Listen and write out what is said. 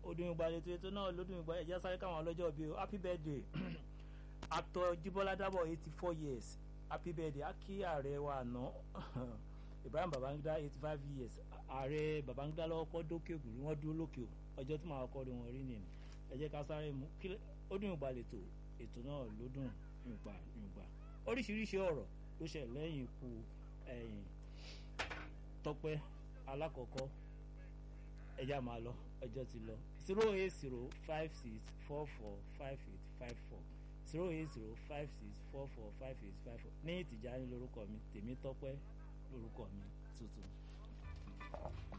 odun ìgbà lètò ètò náà lódún ìgbà ẹ̀jẹ̀ sáré káwọn ọlọ́jọ́ bíi o happy birthday actor Jíbọ́lá Dábọ̀ eighty four years happy birthday akí ààrẹ wa àná Ibrahim Babangida eighty five years ààrẹ Babangida lọ́wọ́ kọ́ dókè ògùn rí wọ́n dúró lókè o ọjọ́ tí màá kọ́ rí wọn rí nìyẹn ẹ jẹ́ ká sáré mú kí ọdún ìgbà lètò ètò náà lódún ìgbà ìgbà oríṣiríṣi ọ̀rọ̀ ló ṣẹ̀ lẹ́yìn ikú ẹ̀yìn Tọ́pẹ́ alákọ̀ọ́kọ́ ẹ̀yà máa lọ ọjọ́ ti lọ zero eight zero five six four four five eight five four zero eight zero five six four four five eight five four ní Tìjání lórúkọ mi Tèmítọ́pẹ́ lórúkọ mi tuntun.